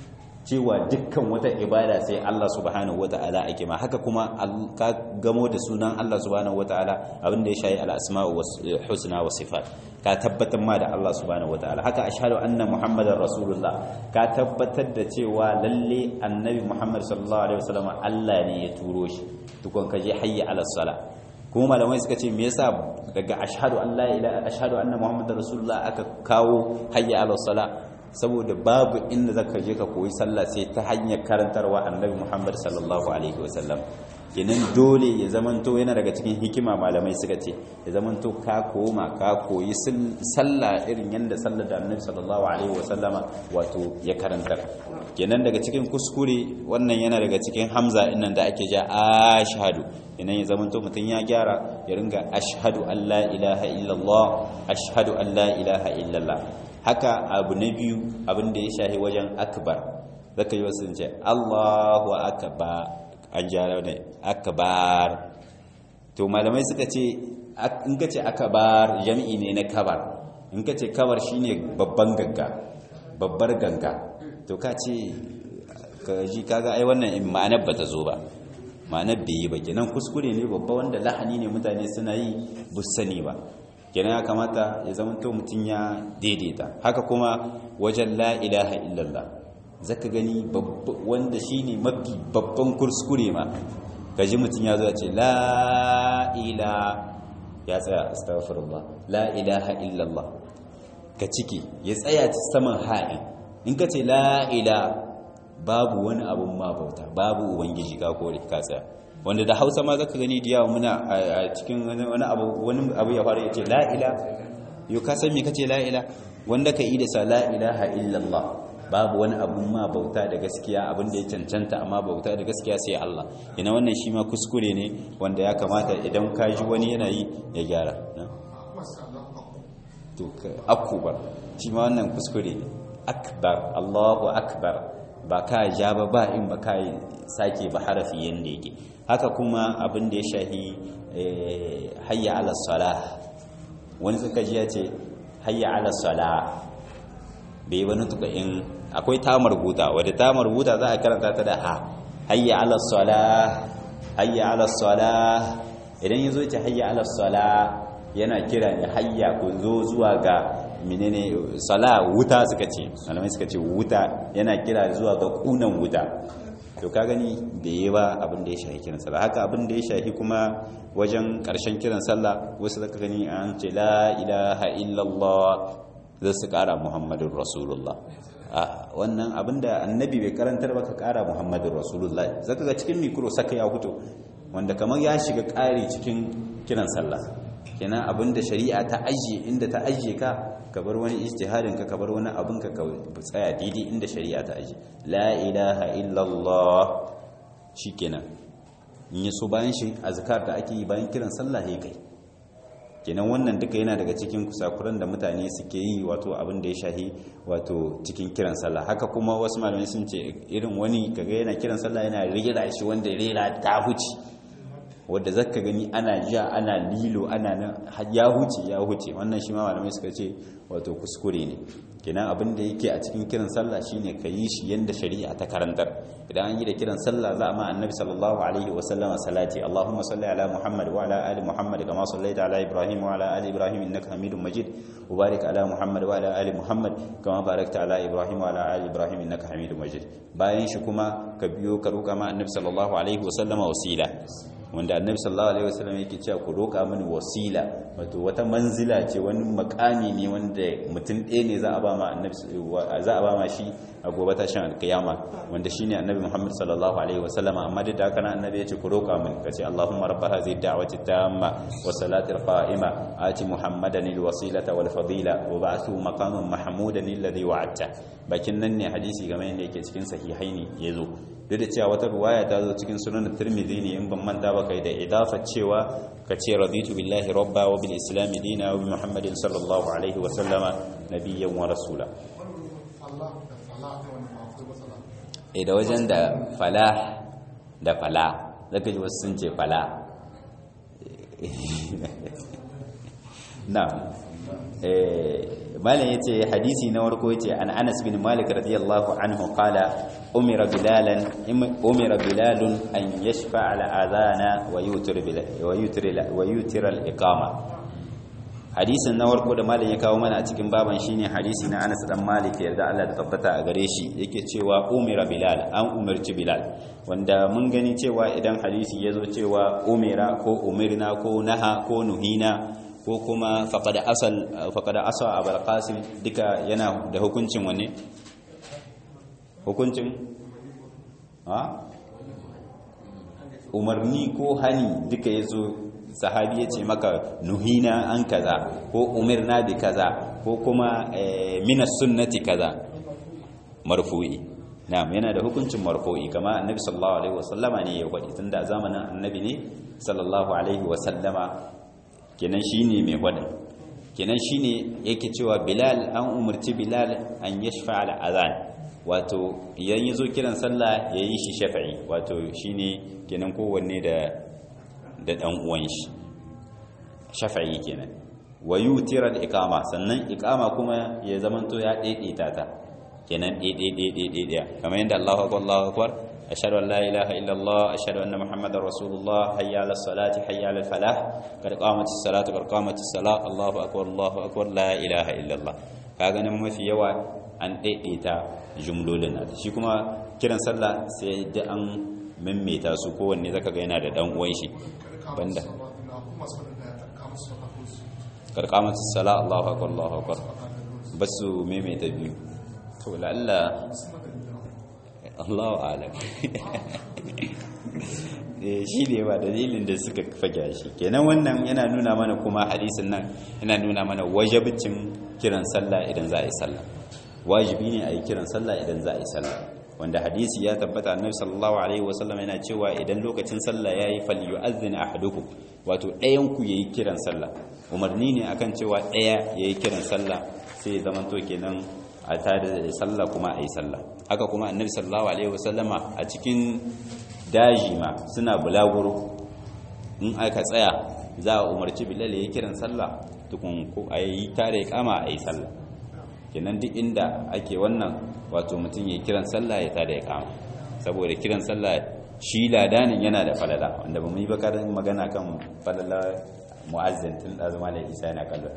cewa dukkan wata ibada sai Allah subhanahu wataala ake ma haka kuma ka gamo da sunan Allah subhanahu wataala abin da ya shayi al-asma'u was husna was sifat ka tabbatar ma da Allah subhanahu wataala haka ashhadu anna muhammadar rasulullah ka tabbatar da cewa lalle annabi muhammad sallallahu alaihi wasallam Allah ne ya turo shi tukun ka je hayya ala sala kuma malamai suka ce me yasa daga ashhadu an la ilaha ashhadu anna muhammadar rasulullah aka kawo hayya ala sala saboda babu inda zaka je ka koyi sallah sai ta hanyar karantarwa annabi muhammad sallallahu alaihi wasallam kenan dole ya zamanto yana daga cikin hikima malamai suka ce ya zamanto ka koma ka koyi sallah irin yadda sallar da annabi sallallahu alaihi wasallama wato ya karantar kenan daga cikin kuskure wannan yana daga cikin hamza innan da ake ja ashhadu kenan ya zamanto mutum ya gyara ya ringa ashhadu an la ilaha illallah ashhadu an la ilaha illallah haka abu na biyu abin da ya shahi wajen akbar zaka yi wasu ce Allahu akbar an jara ne akbar to malamai suka ce in ka ce akbar jami'i ne na kabar in ka ce kabar shine babban ganga babbar ganga to ka ce ka ji kaga ai wannan ma'anar ba ta zo ba ma'anar bai yi ba kenan kuskure ne babba wanda lahani ne mutane suna yi sani ba kenan ya kamata ya zama to mutum ya daidaita haka kuma wajen la ilaha illallah zaka gani wanda shine mafi babban kuskure ma kaji mutum ya zo ce la ila ya tsaya astaghfirullah la ilaha illallah ka ciki ya tsaya saman ha'in in ka ce la ila babu wani abun ma bauta babu ubangiji ka kore ka tsaya wanda da hausa ma zaka gani da yawa muna a cikin wani abu wani abu ya fara yace la ila yo ka san me kace la ila wanda ka yi da sa la ilaha illallah babu wani abun ma bauta da gaskiya abin da ya cancanta amma bauta da gaskiya sai Allah ina wannan shi ma kuskure ne wanda ya kamata idan ka ji wani yana yi ya gyara to akbar shi ma wannan kuskure ne akbar Allahu akbar ba ka ja ba ba in ba ka sake ba harafi yanda yake haka kuma abin da ya shahi hayya ala salah wani suka ji ya ce hayya ala salah bai wani tuka in akwai tamar buta wadda tamar buta za a karanta ta da ha hayya ala salah hayya ala salah idan yazo ce hayya ala salah yana kira ne hayya ku zo zuwa ga menene sala wuta suka ce malamai suka ce wuta yana kira zuwa ga kunan wuta to ka gani bai yi ba abin da ya shahi kiran sallah haka abin da ya shahi kuma wajen karshen kiran sallah wasu zaka gani an ce la ilaha illallah zai su kara muhammadun rasulullah a wannan abinda annabi bai karantar ba ka kara muhammadun rasulullah zaka ga cikin mikro saka ya fito wanda kamar ya shiga kari cikin kiran sallah kenan abinda shari'a ta ajiye inda ta ajiye ka ka bar wani ijtihadin ka ka bar wani abin ka ka tsaya daidai inda shari'a ta ajiye la ilaha illallah shikenan in yi so bayan shi azkar da ake yi bayan kiran sallah ya kai kenan wannan duka yana daga cikin kusakuran da mutane suke yi wato abin da ya shahi wato cikin kiran sallah haka kuma wasu malamai sun ce irin wani kaga yana kiran sallah yana rera shi wanda rera ta huci wadda zaka gani ana ja ana lilo ana nan ya huce ya huce wannan shi ma malamai suka ce wato kuskure ne kenan abin da yake a cikin kiran sallah shine ka yi shi yanda shari'a ta karantar idan an yi da kiran sallah za a ma annabi sallallahu alaihi wa sallama salati allahumma salli ala muhammad wa ala ali muhammad kama sallaita ala ibrahim wa ala ali ibrahim innaka hamidum majid wa barik ala muhammad wa ala ali muhammad kama barakta ala ibrahim wa ala ali ibrahim innaka hamidum majid bayan shi kuma ka biyo ka roka ma annabi sallallahu alaihi wa sallama wasila wanda annabi sallallahu alaihi wasallam yake cewa ku roka mini wasila wato wata manzila ce wani makami ne wanda mutum ɗaya ne za a ba ma annabi za a ba ma shi a gobe tashin alkiyama wanda shine annabi Muhammad sallallahu alaihi wasallam amma da haka nan annabi ya ce ku roka mini kace Allahumma rabb hadhihi da'wati tamma wa salati qa'ima ati muhammadan alwasilata wal fadila wa ba'athu maqaman mahmudan alladhi wa'adta bakin nan ne hadisi game da yake cikin sahihaini yazo duk da cewa wata ruwaya ta zo cikin sunan tirmidhi ne in ban manta ba kai da idafa cewa ka ce raditu billahi rabba wa bil islam dina wa bi muhammadin sallallahu alaihi wa sallama nabiyyan wa rasula eh da wajen da falah da fala zaka ji wasu sun ce fala na malam yace hadisi na warko yace an Anas bin Malik radiyallahu anhu qala umira bilalan umira bilalun an yashfa ala adana wa yutir wa yutir wa yutir al iqama hadisin na warko da malam ya kawo mana a cikin baban shine hadisi na Anas dan Malik yarda Allah da tabbata a gare shi yake cewa umira bilal an umarci bilal wanda mun gani cewa idan hadisi yazo cewa umira ko umirna ko naha ko nuhina ko kuma faƙada asa a barƙasim duka yana da hukuncin wane? hukuncin? ha? umarni ko hani duka ya zo sahabi ya ce maka nuhina an kaza ko umirna bi kaza ko kuma minas sunnati kaza marfu'i na'am yana da hukuncin marfu'i kama annabi sallallahu alaihi wasallama ne ya faɗi tunda zamanin annabi ne sallallahu alaihi wasallama kenan shine mai gwada kenan shine yake cewa bilal an umarci bilal an yashfa al azan wato idan yazo kiran sallah yayi shi shafa'i wato shine kenan kowanne da da dan uwan shi shafa'i kenan wa yutira al iqama sannan iqama kuma ya zamanto ya daidaita ta kenan daidai kamar yadda Allahu akbar Allahu akbar أشهد أن لا إله إلا الله أشهد أن محمد رسول الله حي على الصلاة حي على الفلاح قد قامت الصلاة قد قامت الصلاة الله أكبر الله أكبر لا إله إلا الله kaga nan mafi yawa an daidaita jumlolin na shi kuma kiran sallah sai da an maimaita su kowanne zaka ga yana da dan uwan shi banda karkamatu sala Allahu akbar Allahu akbar basu maimaita biyu to lalla Allahu alam shi ne ba dalilin da suka fage shi kenan wannan yana nuna mana kuma hadisin nan yana nuna mana wajibcin kiran sallah idan za a yi sallah wajibi ne a yi kiran sallah idan za a yi sallah wanda hadisi ya tabbata annabi sallallahu alaihi wasallam yana cewa idan lokacin sallah yayi falyu'adhdhin ahadukum wato ɗayan ku yayi kiran sallah umarni ne akan cewa ɗaya yayi kiran sallah sai ya zamanto kenan a tare da sallah kuma a yi sallah haka kuma annabi sallallahu alaihi wasallama a cikin daji ma suna bulaguro in aka tsaya za a umarci bilal ya kiran sallah tukun ko a yi tare kama a yi sallah kenan duk inda ake wannan wato mutum ya kiran sallah ya tare kama saboda kiran sallah shi ladanin yana da falala wanda ba mu yi bakarin magana kan falala mu'azzin tun da zama da isa yana kallon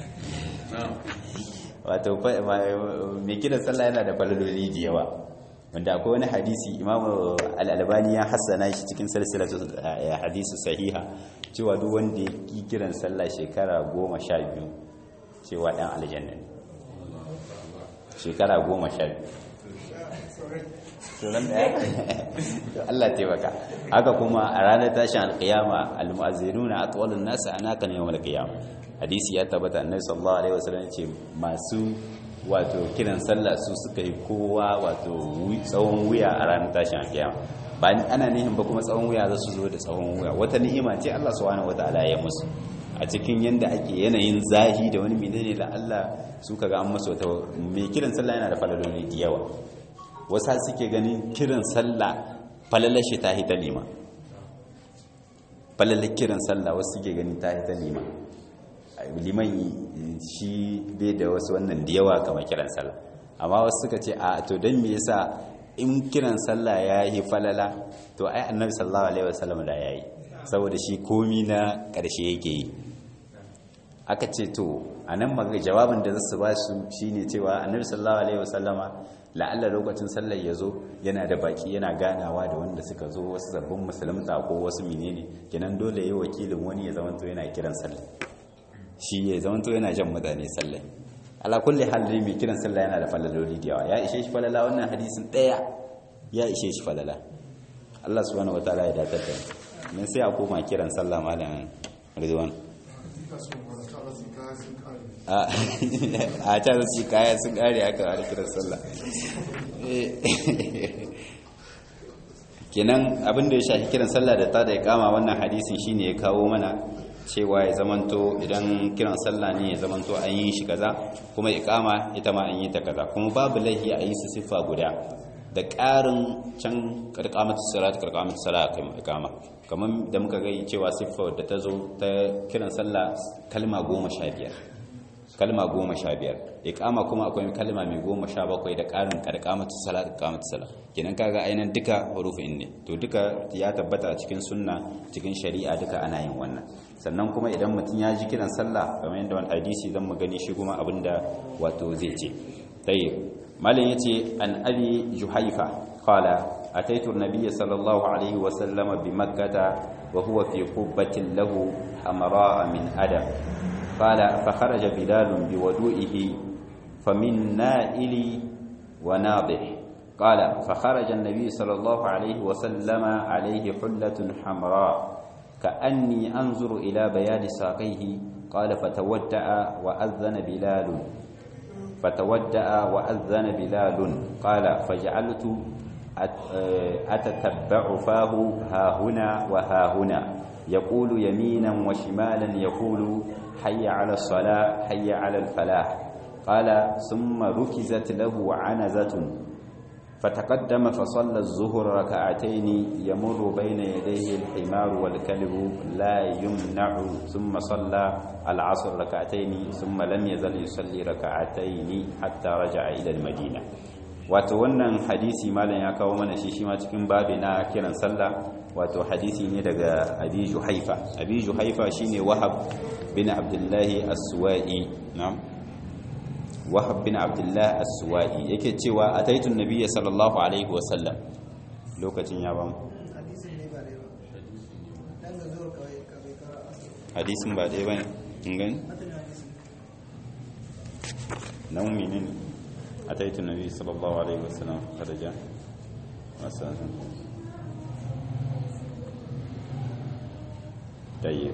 wato mai kiran sallah yana da falaloli da yawa wanda akwai wani hadisi imamu al'albani ya hassana shi cikin salsilatu hadisi sahiha cewa duk wanda ya ki kiran sallah shekara goma sha biyu cewa ɗan aljanna ne shekara goma sha biyu sunan da ya Allah taimaka haka kuma a ranar tashin alkiyama almu'azzinuna atwalun nasu anaka yawmal qiyama hadisi ya tabbata annabi sallallahu alaihi wasallam ce masu wato kiran sallah su suka yi kowa wato tsawon wuya a ranar tashin alkiyama ba ana nihin ba kuma tsawon wuya za su zo da tsawon wuya wata ni'ima ce Allah subhanahu wataala ya musu a cikin yanda ake yanayin zahi da wani menene da Allah su kaga an masa wata mai kiran sallah yana da falaloli da yawa wasu suke ganin kiran sallah falalashi ta hita lima falalar kiran sallah wasu suke gani ta ta liman liman shi bai da wasu wannan da yawa kamar kiran sallah amma wasu suka ce a to don me yasa in kiran sallah ya yi falala to ai annabi sallallahu alaihi wasallam da yayi saboda shi komi na ƙarshe yake yi aka ce to a nan maga jawabin da zasu ba su shine cewa annabi sallallahu alaihi wasallama la'alla lokacin sallar ya zo yana da baki yana ganawa da wanda suka zo wasu sabbin musulunta ko wasu menene kenan dole yayi wakilin wani ya zamanto yana kiran sallah shi ya zamanto yana jan mutane sallah ala kulli hal dai mai kiran sallah yana da falaloli da yawa ya ishe shi falala wannan hadisin daya ya ishe shi falala Allah subhanahu wataala ya datar da mu sai a koma kiran sallah malam Ridwan a can su kaya sun kare aka wani kiran sallah kenan abin da ya shafi kiran sallah da ta da ya kama wannan hadisin shine ya kawo mana cewa ya zamanto idan kiran sallah ne ya zamanto an yi shi kaza kuma ikama ita ma an yi ta kaza kuma babu laihi a yi su siffa guda da ƙarin can karkamatu salat karkamatu salat kai ikama kamar da muka gai cewa siffa da ta zo ta kiran sallah kalma goma sha biyar kalma goma sha biyar ikama kuma akwai kalma mai goma sha bakwai da ƙarin karkamatu salat karkamatu salat kenan kaga ainihin duka hurufin ne to duka ya tabbata a cikin sunna cikin shari'a duka ana yin wannan sannan kuma idan mutum ya ji kiran sallah kamar yadda wani hadisi zan mu gani shi kuma abinda wato zai ce tayyib malin yace an abi juhaifa qala أتيت النبي صلى الله عليه وسلم بمكة وهو في قبة له حمراء من أدم قال فخرج بلال بودوئه فمن نائل وناضح قال فخرج النبي صلى الله عليه وسلم عليه حلة حمراء كأني أنظر إلى بياد ساقيه قال فتودأ وأذن بلال فتودأ وأذن بلال قال فجعلت أتتبع فاه ها هنا وها هنا يقول يمينا وشمالا يقول حي على الصلاة حي على الفلاح قال ثم ركزت له عنزة فتقدم فصلى الظهر ركعتين يمر بين يديه الحمار والكلب لا يمنع ثم صلى العصر ركعتين ثم لم يزل يصلي ركعتين حتى رجع إلى المدينة wato wannan hadisi malam ya kawo mana shi shi ma cikin babi na kiran sallah wato hadisi ne daga abi juhaifa abi juhaifa shine wahab bin abdullahi as-suwa'i na'am wahab bin abdullahi as-suwa'i yake cewa ataitu nabiyya sallallahu alaihi wa sallam lokacin ya bamu hadisin ba dai bane kin gani nan menene أتيت النبي صلى الله عليه وسلم خرج مثلا طيب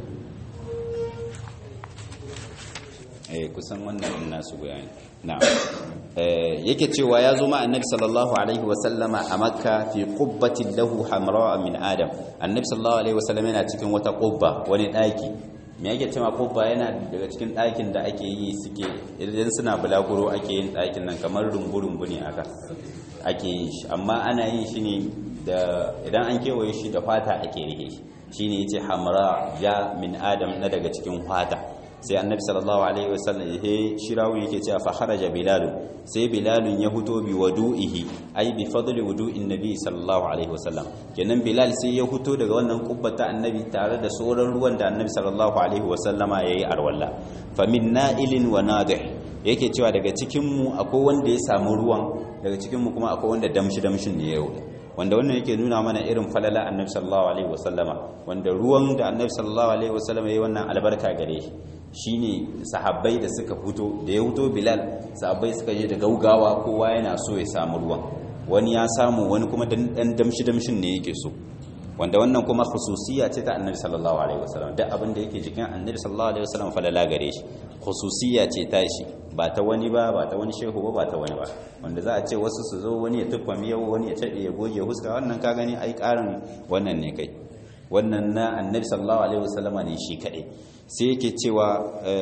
eh kusan wannan nasu bayani na'am eh yake cewa ya zo ma annabi sallallahu alaihi wa sallama a makka fi qubbatin lahu hamra min adam annabi sallallahu alaihi wa sallama yana cikin wata qubba wani daki me yake cewa kubba yana daga cikin ɗakin da ake yi suke idan suna bulaguro ake yin ɗakin nan kamar rumbu-rumbu ne aka ake yin shi amma ana yin shi ne da idan an kewaye shi da fata ake rike shi shi ne yace hamra ja min adam na daga cikin fata sai annabi sallallahu alaihi wasallam ya shirawu yake cewa fa kharaja bilal sai bilal ya huto bi wudu'ihi ai bi fadli wudu'in nabi sallallahu alaihi wasallam kenan bilal sai ya huto daga wannan kubbata annabi tare da sauran ruwan da annabi sallallahu alaihi wasallama yayi arwalla fa min na'ilin wa nadih yake cewa daga cikin mu akwai wanda ya samu ruwan daga cikin mu kuma akwai wanda damshi damshin ne ya wanda wannan yake nuna mana irin falala annabi sallallahu alaihi wasallama wanda ruwan da annabi sallallahu alaihi wasallama yayi wannan albarka gare shi shine sahabbai da suka fito da ya fito bilal sahabbai suka je da gaugawa kowa yana so ya samu ruwan wani ya samu wani kuma dan damshi damshin ne yake so wanda wannan kuma khususiyya ce ta annabi sallallahu alaihi wasallam duk abin da yake jikin annabi sallallahu alaihi wasallam falala gare shi khususiyya ce ta shi ba ta wani ba ba ta wani shehu ba ba ta wani ba wanda za a ce wasu su zo wani ya tuffa miyau wani ya tade ya goge huska wannan ka gani ai karin wannan ne kai wannan na annabi sallallahu alaihi wasallama ne shi kadai sai yake cewa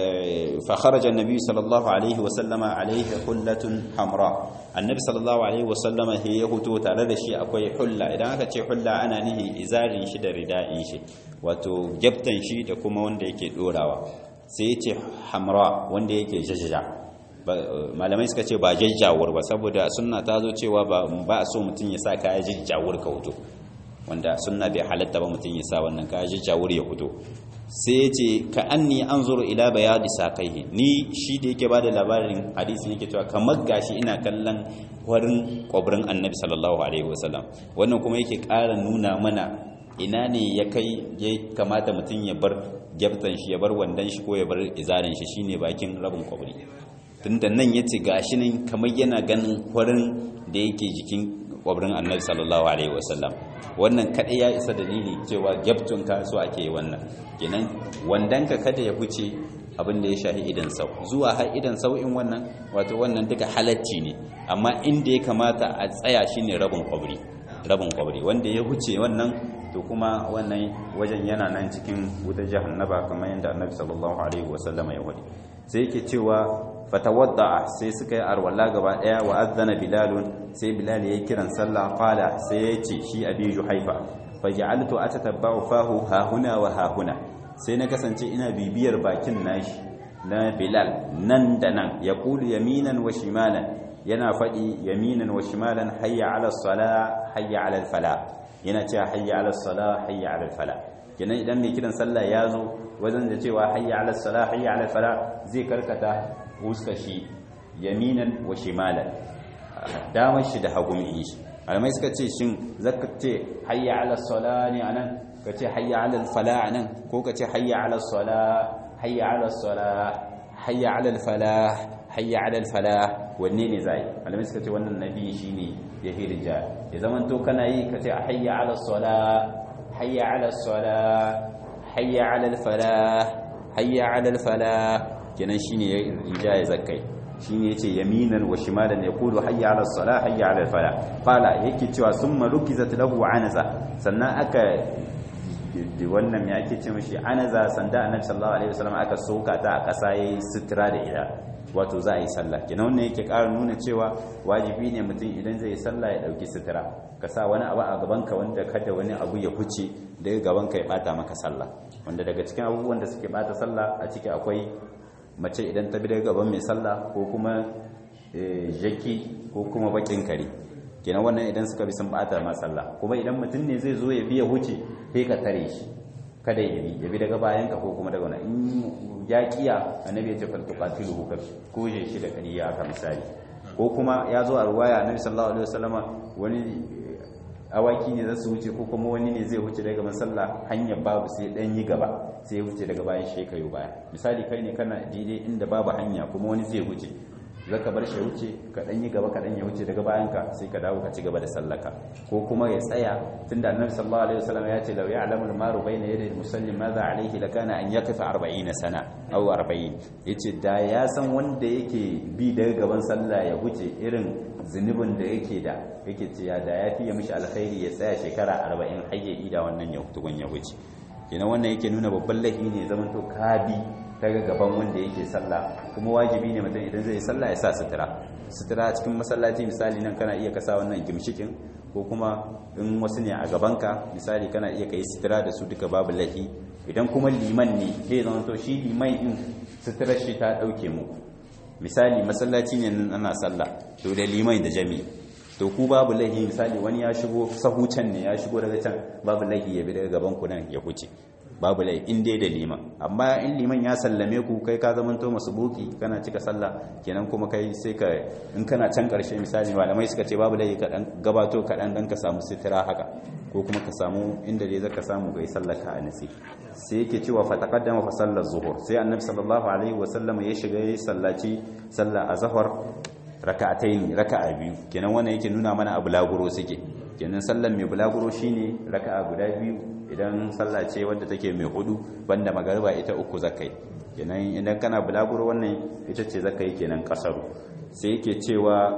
fa kharaja annabi sallallahu alaihi wasallama alaihi hullatun hamra annabi sallallahu alaihi wasallama he ya huto tare da shi akwai hulla idan aka ce hulla ana nihi izarin shi da rida'in shi wato gyaftan shi da kuma wanda yake dorawa sai ya ce hamra wanda yake jajjaja malamai suka ce ba jajjawar ba saboda sunna ta zo cewa ba a so mutum ya sa kaya jajjawar ka huto wanda sunna bai halatta ba mutum ya sa wannan kaya jajjawar ya huto sai ya ce ka anni an zuru ila bayadi sakaihi ni shi da yake bada labarin hadisi yake cewa kamar gashi ina kallon warin kwabrin annabi sallallahu alaihi wasallam wannan kuma yake ƙara nuna mana ina ne ya kai ya kamata mutum ya bar gyabtan shi ya bar wandan shi ko ya bar izarin shi shine bakin rabin kwabri tunda nan yace gashi nan kamar yana ganin warin da yake jikin kwabrin annabi sallallahu alaihi wasallam wannan kadai ya isa dalili cewa gyabtun ka so ake yi wannan kenan wandanka kada ya huce abin da ya shahi idan sau zuwa har idan sau'in wannan wato wannan duka halacci ne amma inda ya kamata a tsaya shine rabin kwabri rabin kwabri wanda ya huce wannan to kuma wannan wajen yana nan cikin wutar jahannaba kamar yadda annabi sallallahu alaihi wasallam ya wadi sai yake cewa fatawadda sai suka yi arwala gaba daya wa azana bilalun sai bilal yayi kiran sallah qala sai ya ce shi abi juhaifa faj'altu atatabba'u fahu ha huna wa ha huna sai na kasance ina bibiyar bakin nashi na bilal nan da nan yaqulu yaminan wa shimalan yana faɗi yaminan wa shimalan hayya ala sala hayya ala fala yana cewa hayya ala sala hayya ala fala kenan idan mai kiran sallah ya zo wajen da cewa hayya ala sala hayya ala fala zai karkata huska shi yaminan wa shimalan damar shi da hagun shi alamai suka ce shin zaka ce hayya ala sala ne anan ka ce hayya ala fala anan ko ka ce hayya ala sala hayya ala sala hayya ala fala hayya ala fala wanne ne zai alamai suka ce wannan nabi shine ya hirja ya zaman to kana yi ka ce hayya ala sala hayya ala sala hayya ala fala hayya ala fala kenan shine ya rija ya zakkai shine yace yaminan wa shimalan yaqulu hayya ala salah hayya ala falah qala yake cewa summa rukizat lahu anaza sannan aka wannan me ake ce mishi anaza sanda annabi sallallahu alaihi wasallam aka soka ta a kasa yayi sutura da ida wato za a yi sallah kenan wannan yake ƙara nuna cewa wajibi ne mutum idan zai yi sallah ya dauki sutura ka sa wani abu a gaban ka wanda kada wani abu ya huce daga gaban ka ya bata maka sallah wanda daga cikin abubuwan da suke bata sallah a ciki akwai mace idan ta bi daga gaban mai sallah ko kuma jaki ko kuma bakin kare kenan wannan idan suka bi sun bata ma sallah kuma idan mutum ne zai zo ya biya huce sai ka tare shi kada ya bi ya bi daga bayan ka ko kuma daga wannan in ya kiya annabi ya ce fal tuqatilu ka koje shi da kariya aka misali ko kuma ya zo a ruwaya annabi sallallahu alaihi wasallama wani awaki ne za su wuce ko kuma wani ne zai wuce daga masalla hanyar babu sai dan yi gaba sai ya wuce daga bayan shi kayo baya misali kai ne kana daidai inda babu hanya kuma wani zai wuce zaka bar shi wuce ka dan yi gaba ka dan ya wuce daga bayan ka sai ka dawo ka ci gaba da sallaka ko kuma ya tsaya tunda annabi sallallahu alaihi wasallam ya ce law ya'lamu al-maru bayna yaday al-musallim madha alayhi lakana an yaqifa 40 sana aw 40 yace da ya san wanda yake bi daga gaban sallah ya wuce irin zunubin da yake da yake ce ya da ya fiye mishi alkhairi ya tsaya shekara 40 har ya ida wannan ya tukun ya wuce kenan wannan yake nuna babban laifi ne zaman to kabi daga gaban wanda yake sallah kuma wajibi ne mutum idan zai yi sallah ya sa sutura sutura a cikin masallaci misali nan kana iya kasa wannan gimshikin ko kuma in wasu ne a gabanka misali kana iya kai sutura da su duka babu laifi idan kuma liman ne zai zama to shi liman in suturar shi ta dauke mu misali masallaci ne nan ana sallah to da liman da jami'i to ku babu laifi misali wani ya shigo sahu can ne ya shigo daga can babu laifi ya bi daga gaban ku nan ya huce babu lai in dai da liman amma in liman ya sallame ku kai ka zaman to masu buki kana cika sallah kenan kuma kai sai ka in kana can karshe misali malamai suka ce babu lai ka dan gabato ka dan dan ka samu sitira haka ko kuma ka samu inda dai zaka samu kai sallar ka a nasi sai yake cewa fa taqaddama fa sallar zuhur sai annabi sallallahu alaihi wa sallam ya shiga ya sallaci sallah azhar raka'ataini raka'a biyu kenan wannan yake nuna mana abu laguro suke kenan sallar mai bulaguro shine raka'a guda biyu idan sallah ce wadda take mai hudu banda magariba ita uku zakai kenan idan kana bulaguro wannan ita ce zakai kenan kasaru sai yake cewa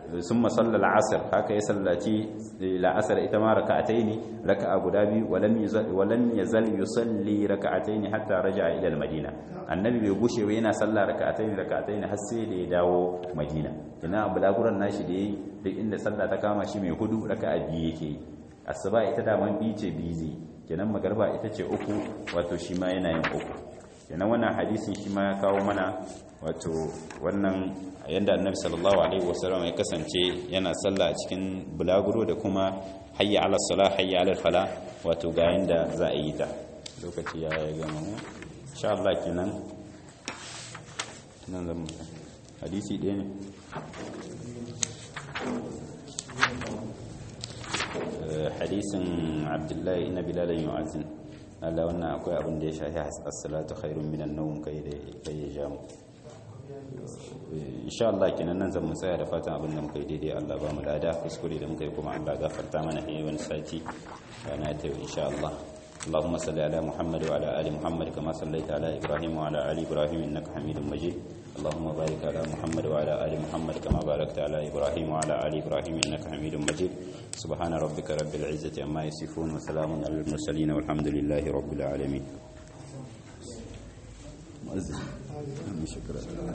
sun masallal asr haka ya sallaci la'asar ita ma raka'ataini raka'a guda biyu walam walam yazal yusalli raka'ataini hatta raja'a ila al-madina annabi bai gushe ba yana sallah raka'ataini raka'ataini har sai da ya dawo madina ina bulaguran nashi da yayi duk inda sallah ta kama shi mai hudu raka'a biyu yake asuba ita da man biyu ce bizi kenan magarba ita ce uku wato shi ma yana yin uku kenan wannan hadisin shi ma ya kawo mana wato wannan yanda annabi sallallahu alaihi wasallam ya kasance yana sallah a cikin bulaguro da kuma hayya ala salah hayya ala fala wato ga yanda za a yi ta lokaci ya ya gama mu insha Allah kenan nan zan hadisi ɗaya ne hadisin abdullahi ina bilalan yu'azin Allah wannan akwai abin da ya shafi as-salatu khairun minan nawm kai da kai ya jamu insha Allah kenan nan zan mu tsaya da fatan abin da muka yi daidai Allah ba mu lada kuskure da muka yi kuma Allah gafarta mana eh wani sati rana ta insha Allah اللهم صل على محمد وعلى ال محمد كما صليت على ابراهيم وعلى ال ابراهيم انك حميد مجيد اللهم بارك على محمد وعلى ال محمد كما باركت على ابراهيم وعلى ال ابراهيم انك حميد مجيد سبحان ربك رب العزه عما يصفون وسلام على المرسلين والحمد لله رب العالمين شكرا